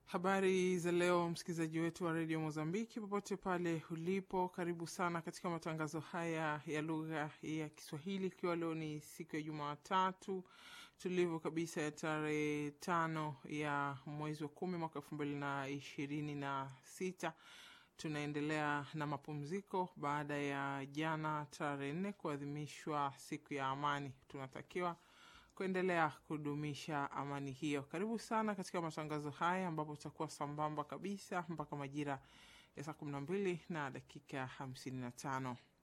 Habari za leo, msikilizaji wetu wa redio Mozambiki, popote pale ulipo, karibu sana katika matangazo haya ya lugha ya Kiswahili, ikiwa leo ni siku ya Jumatatu tulivu kabisa ya tarehe tano ya mwezi wa kumi mwaka elfu mbili na ishirini na sita. Tunaendelea na mapumziko baada ya jana tarehe nne kuadhimishwa siku ya amani. Tunatakiwa kuendelea kudumisha amani hiyo. Karibu sana katika matangazo haya ambapo tutakuwa sambamba kabisa mpaka majira ya saa kumi na mbili na dakika hamsini na tano.